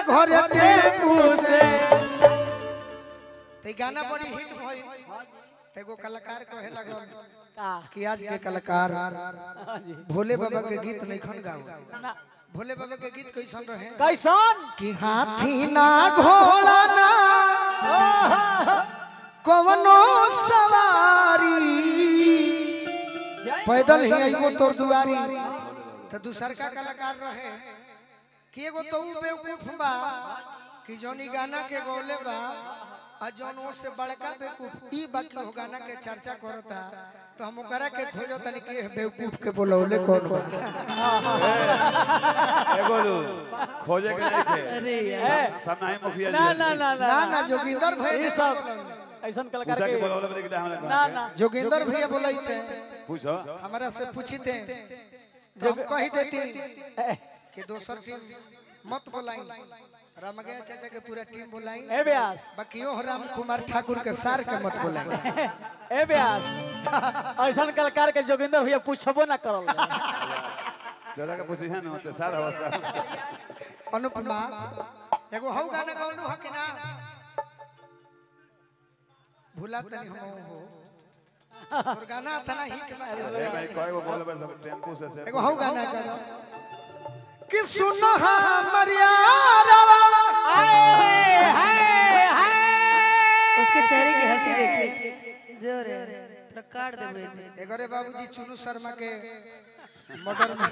घरे टेम्पू से ते गाना बड़ी हिट भइल ते एगो कलाकार कहे लगल का कि आज के कलाकार हाँ जी भोले बाबा के गीत नहीं खन गाओ ना भोले बाबा के गीत कैसन रहे कैसन कि हाथी ना घोड़ा ना कवनो सवारी पैदल ही आइगो तोर दुआरी तो दूसर का कलाकार रहे कि एगो तो ऊ बेवकूफ बा कि जौनी गाना के गौले बा आ जौन वो से बड़का बेवकूफ ई बा कि वो गाना के चर्चा करता तो हम ओकरा के खोजो तनी कि एह बेवकूफ के बोलौले कौन बा ए गोलू खोजे के नहीं थे अरे यार सब नहीं मुखिया ना जी ना ना ना ना ना जोगिंदर भाई ये सब ऐसन कलाकार पूछा के के बोलौले बोले कि हमरा ना ना जोगिंदर भैया बोलते पूछो हमारा से पूछते तो हम कही देती कि दोसर टीम मत बोलाई रामगया चाचा के पूरा टीम बोलाई ए व्यास बाकियों राम कुमार ठाकुर के सार के मत बोलाई ए व्यास ऐसन कलाकार के जोगिंदर भैया पूछबो ना करल जरा के पूछी है ना तो सारा अवस्था अनुपमा एगो हौ गाना गौलू ह कि ना भूला तनी हम हो और गाना था ना हिट बा अरे भाई कोई को बोले बस टेम्पू से से एगो हौ गाना करो कि सुनो हमर यारवा उसके चेहरे की हंसी देखिए जोर है थोड़ा काट दे मुझे एगोरे बाबूजी चुनू शर्मा के मर्डर में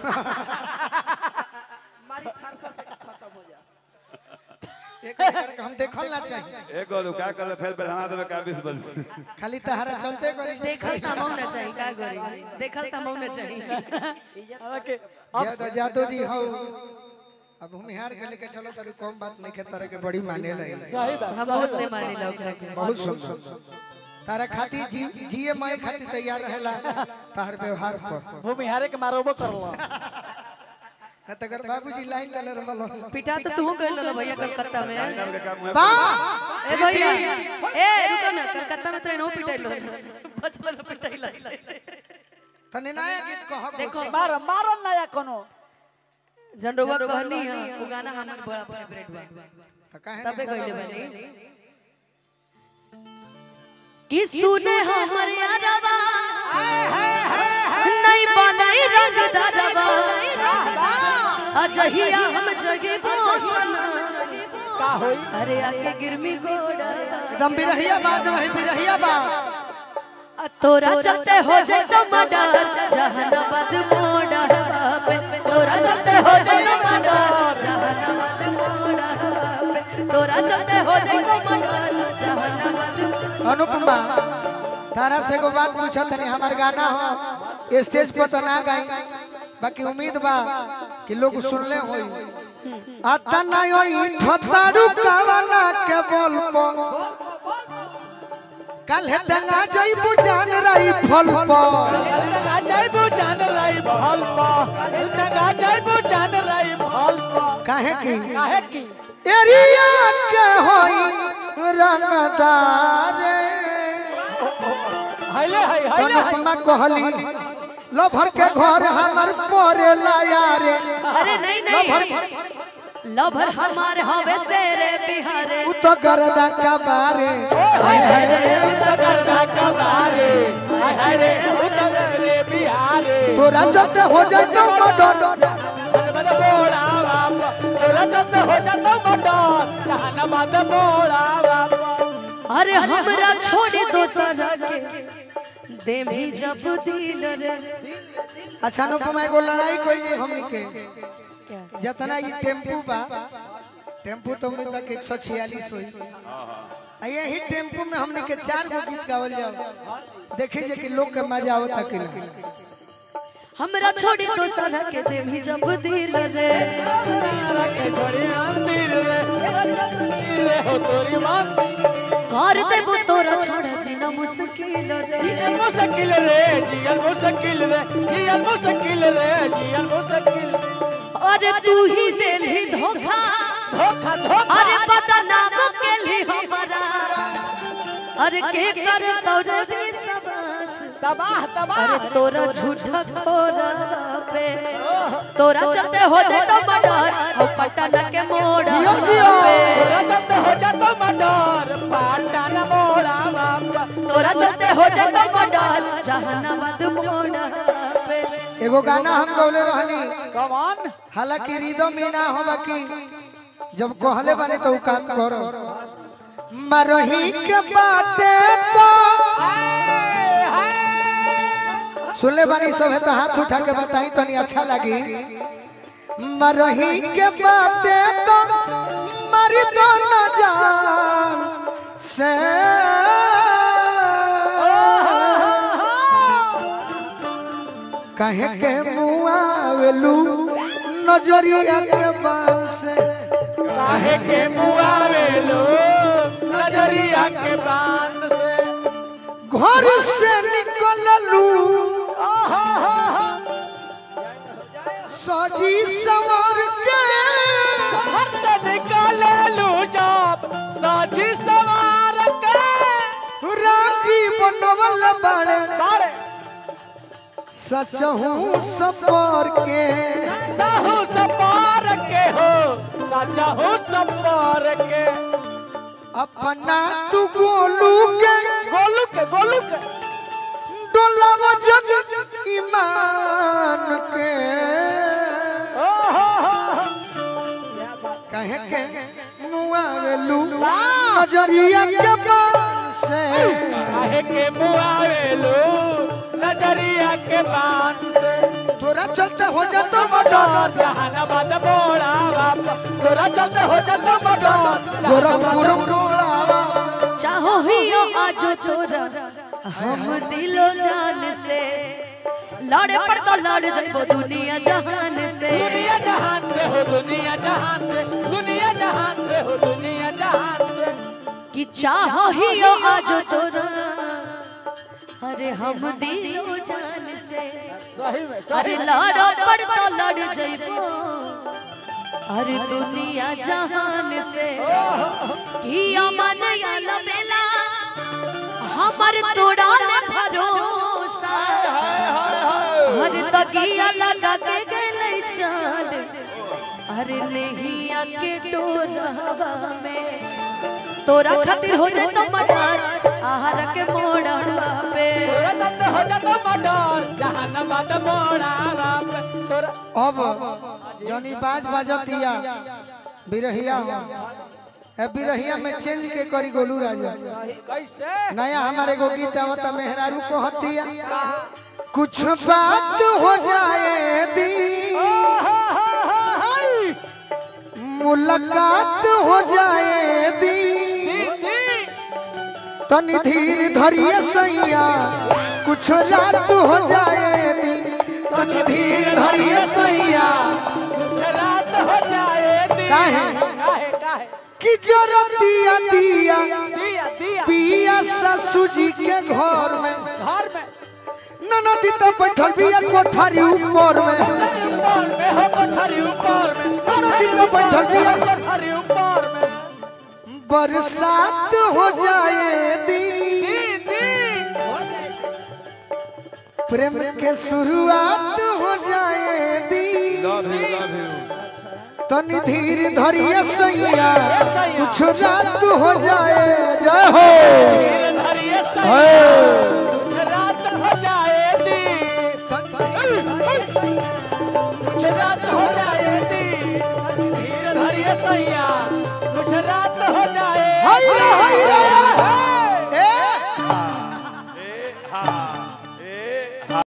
एक करके हम देखल ना चाहिए ए गोलू क्या कर फिर बढ़ा देबे का 20 बल खाली तहरा चलते करी देखल तमाऊ ना चाहिए का करी देखल तमाऊ ना चाहिए ओके यादव जादव जी हो अब भूमिहार के लेके चलो तरी कम बात नहीं के तरह के बड़ी माने लगे सही बात हम बहुत नहीं माने ला ओकरा के बहुत सुंदर तारा खाती जी जिए मैं खाती तैयार रहेला तार व्यवहार पर भूमिहारे के मारबो करलो न तगर बाबूजी लाइन डाले रहल पिटा तो तू कह लो भैया कलकत्ता में नाम के काम हुआ बा ए भैया ए रुको ना कलकत्ता में तो इनो पिटाइलो बचल तो पिटाइला तने नया गीत कह देखो मार मारल नया कोनो जनरुआ कहनी है वो गाना हमर बड़ा फेवरेट बा तो काहे तबे कहले बनी कि सुने हमर यारवा नहीं बनाई रंग दरवा अजहिया हम जगे बोसना का होई अरे आके गिरमी घोड़ा एकदम बिरहिया बाज रही बिरहिया बा आ तोरा चलते हो जाए तो मर्डर जहानाबाद मोड़ा पे तोरा चलते हो जाए तो मर्डर जहानाबाद मोड़ा पे तोरा चलते हो जाए तो मर्डर जहानाबाद अनुपमा तारा से एगो बात पूछा तनी हमार गाना हो स्टेज पर तो ना गाई बाकी उम्मीद बा कि लोग सुनले होई आता ना होई ठतारू कावना के बोल पो कल है टंगा जई बुझान रही फल पो लगा जाइबो जान रही भल पा लगा जाइबो जान रही भल पा काहे की काहे की एरिया के होई रंगदार हइले हई हइले हई अनुपमा कहली लभर के घर हमर परे लाया रे अरे नहीं नहीं लभर हमारे हवे सेरे बिहारे उ तो गरदा का बारे हाय हाय रे उतरना कबारे हाय हाय रे उतरे बिहारे तोरा चलते हो जाए तो मर्डर बद बद बोड़ा बाबा तोरा चलते हो जातो मटन जहानाबाद बोड़ा बाबा अरे हमरा छोड़ी दोसर के दे भी जब दिल रे अच्छा अनुपमा एगो लड़ाई कोई नहीं हमनी के जितना ये टेम्पू बा टेम्पू तो में तक एक सौ छियालीस हुई आ यही टेम्पू में हमने के चार गो गीत गावल जाओ देखे जे कि लोग के मजा आवता कि नहीं हमरा छोड़ी दोसर के दे भी जब दिल रे के छोड़ी मंदिर रे रे हो तोरी मंदिर घर देबो तोरा छोड़ा जीना मुश्किल रे जियल मुश्किल रे जियल मुश्किल रे जियल मुश्किल रे जियल मुश्किल अरे तू ही दिल ही धोखा धोखा धोखा अरे बदनाम के ली हमारा अरे के करे तोरे विश्वास तबाह तबाह अरे तोरा झूठा खोरा पे तोरा चलते हो जाए तो मर्डर हो पटना के मोड़ जियो, जियो। पे तोरा चलते हो जातो मडर पाटन मोड़ा बाप तोरा चलते हो जाए तो मर्डर जहानाबाद मोड़ पे एगो गाना हम गौले रहनी कमान हालांकि रिदम में ना हो बाकी जब कहले बानी तो उ काम करो मरही के बाटे तो सुनले बानी सब है तो हाथ उठा के बताई तनी अच्छा लगी मरही के बाटे तो मर दो न जान से कहे के मुआवलू नजरिया के बास काहे के मुआवे लो नजरिया के बांध से घर से निकललू सजी सवार के हर से निकाले लू जाप साजी सवार के राजी बनवल बड़े बाड़े सचहू सपर के साहू सपार के हो साचा हो सपार के अपना तू गोलू के गोलू के गोलू के डोलाव जग ईमान के ओ हो हो हो। कहे के मुआवलू नजरिया के बास काहे के मुआवे लो नजरिया के बांध से तोरा चलते हो जातो मर्डर जहानाबाद बोला बाप तोरा चलते हो जातो मर्डर गोरखपुर टोला चाहो ही हो आज तोरा हम दिलो जान से लड़े पर तो लड़ जाबो दुनिया जहान से दुनिया जहान से हो दुनिया जहान से दुनिया जहान से हो दुनिया जहान से कि चाहो ही हो आज तोरा अरे हम दिलो जान से सही में अरे लड़ो पर तो लड़ जाबो अरे दुनिया जहान से कि अमन याला बेला हमर तोड़ा ले भरोसा हर तकिया लगा के गेले चाल अरे नहीं आके टोरवा में तोरा खातिर हो जाए तो मटार आहार के मोड़वा पे तोरा दंड हो जातो मडर जहानाबाद बोला बाप तोरा अब जनी बाज बाजतिया बिरहिया ए बिरहिया में चेंज के करी गोलू राजा कैसे नया हमारे एगो गीत आवता मेहरारू कहतिया कुछ बात हो जाए दी मुलाकात हो जाए दी तनी धीर धरिए सैया कुछ रात हो जाए दी तनी धीर धरिए सैया रात हो जाए दी काहे? काहे काहे कि जरा दिया दिया दिया दिया पिया ससु जी के घर में घर में ननदी तो बैठल बिया कोठारी ऊपर में ऊपर में हो कोठरी ऊपर में ननदी तो बैठल बिया कोठरी ऊपर में बरसात हो जाए दी प्रेम के शुरुआत हो जाए दी लव यू लव यू तनी धीर धरिए सैया कुछ रात हो जाए जय हो धरिए रात हो जाए दी कुछ रात हो जाए धीरे धरिए सैया